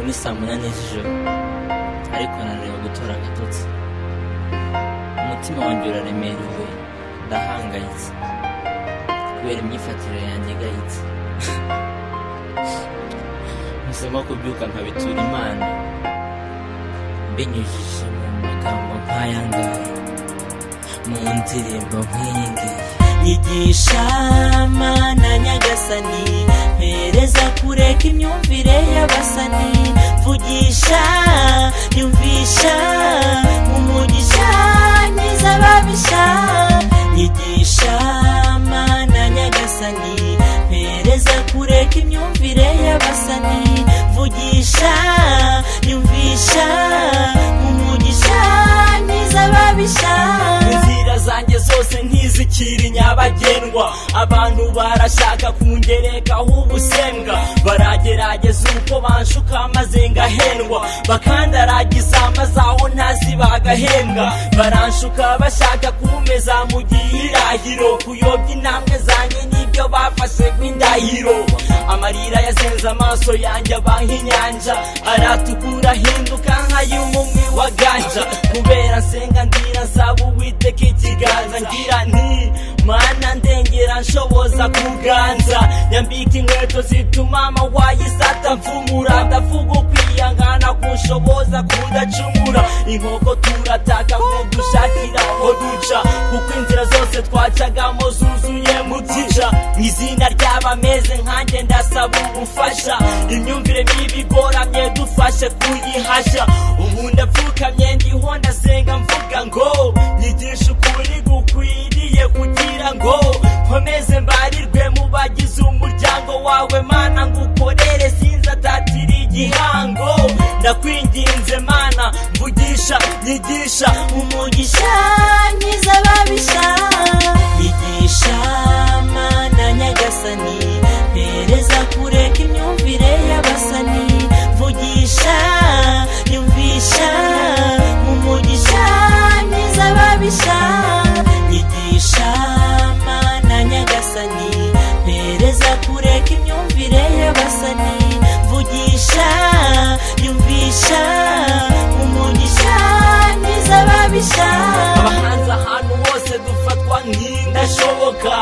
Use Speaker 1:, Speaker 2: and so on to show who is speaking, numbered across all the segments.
Speaker 1: ni saa munani z'ijoro ariko nananiwe gutora agatotsi umutima wanjye uraremerewe ndahangayitse kubera imyifatire yanjye igayitse ntusabwa kubyuka nkabitura imana mbinyujije mu magambo nk'aya ngaya mu ndirimbo nk'iyi ngiyi nyigisha mana nyagasani mpereza kureka imyumvire y'abasani mvugisha nyumvisha umugisha nyiza ababisha nyigisha mana nyagasani mpereza kureka imyumvire y'abasani mvugisha nyumvisha umugisha nyiza ababisha
Speaker 2: inzira zanjye zose ntizikiri nyabagendwa abantu barashaka kungerekaho ubusembwa baragerageza uko banshuka maze ngahendwa bakandaragiza maze aho ntazi bagahembwa baranshuka bashaka kumpeza mu gihirahiro kuyobya intambwe zanjye n'ibyo bafashe nk'indahiro amarira yazenze amaso yanjye abanka inyanja aratukura ahinduka nk'ay'umumwe wa ganja kubera nsenga ndira nsaba uwiteka ikiganza ngira nti mana ndengera nshoboza kuganza nyambika inkweto zituma amawayisata mfumura ndavuga ukwiyangana kunshoboza kudacumura inkoko turataka nko dushakira aho duca kuko inzira zose twacagamo zuzuye mu byija mu izina ry'abameze nkanjye ndasaba ubufasha imyumvire mibi igoramye dufashe kuyihashya ubu ndapfukamye ndiho ndasenga mvuga ngo nyigisha ukuri gukwiriye kugira ngo nkomeze mbarirwe mu bagize umuryango wawe mana ngukorere sinzi atatira igihango ndakwinginze mana mvugisha nyigisha umugisha
Speaker 1: nyiza babisha bigisha mana nyagasani mpereza kureka imyumvire y'abasani mvugisha nyumvisha umugisha nyiza babisha nyigisha mana nyagasani mpereza kureka imyumvire y'abasani mvugisha nyumvisha umugisha nyiza babisha
Speaker 2: abahanzi ahantu hose dufatwa nk'indashoboka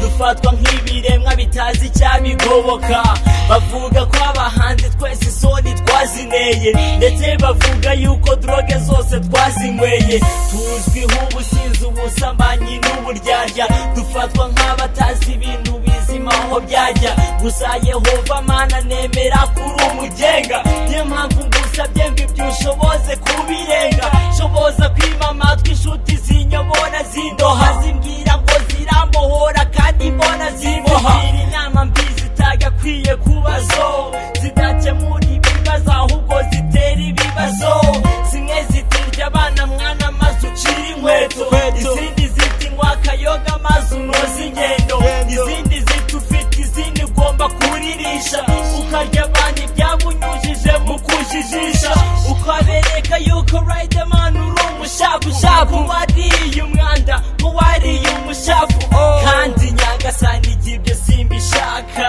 Speaker 2: dufatwa nk'ibiremwa bitazi icyabigoboka bavuga ko abahanzi twese isoni twazineye ndetse bavuga yuko droge zose twazinyweye tuzwiho ubusinzi ubusambanyi n'uburyarya dufatwa nk'abatazi ibintu bizima aho byajya gusa yehova mana nemera kuri umugenga niyo mpamvu ngusabye ngo ibyo ushoboze kubirenga shoboza kwima amatwi inshuti zinyobona zindoha zimbwira ngo zirambohora kandi mbona zimoha inama mbi zitagakwiye kuba zo zidakemura ibibazo ahubwo zitera ibibazo zimwe zitirya abana mwana maze ucira inkweto izindi ziti ngo akayoga maze unoze ingendo izindi ziti ufite izindi ugomba kuririsha ukarya abandi byabunyujije mu kujijisha ukabereka yuko riderman uri umushabunshabu wariye umwanda nk'uwariye umushavu kandi nyagasani igibyo simbishaka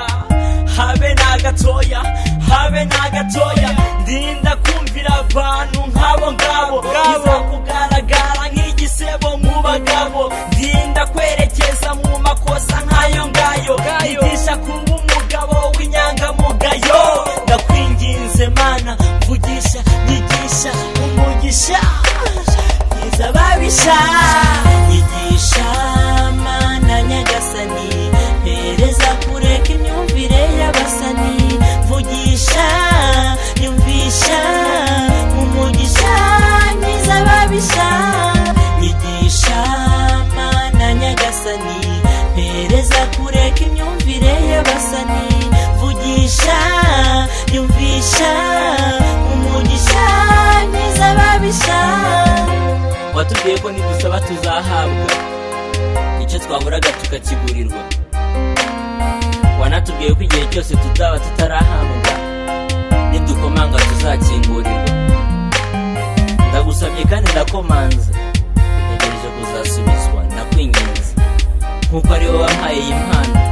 Speaker 2: habe n'agatoya habe n'agatoya ndinda kumvira abantu nk'abo ngabo izakugaragara nk'igisebo mu bagabo ndinda kwerekeza mu makosa nk'ayo ngayo yigisha kuba umugabo w'inyangamugayo ndakwinginze mana mvugisha nyigisha umugisha nyiza babisha
Speaker 1: yigisha mana nyagasani mpereza kureka imyumvire y'abasani mvugisha nyumvisha umugisha nyiza babisha yigisha mana nyagasani mpereza kureka imyumvire y'abasani mvugisha nyumvisha umugisha nyiza babisha
Speaker 2: watubwiye ko nidusaba tuzahabwa icyo twaburaga tukakigurirwa wanatubwiye ko igihe cyose tuzaba tutarahabwa nidukomanga tuzakingurirwa ndagusabye kandi ndakomanze ntegereje kuzasubizwa ndakwinginze nk'uko ari wowe wampaye iyi mpano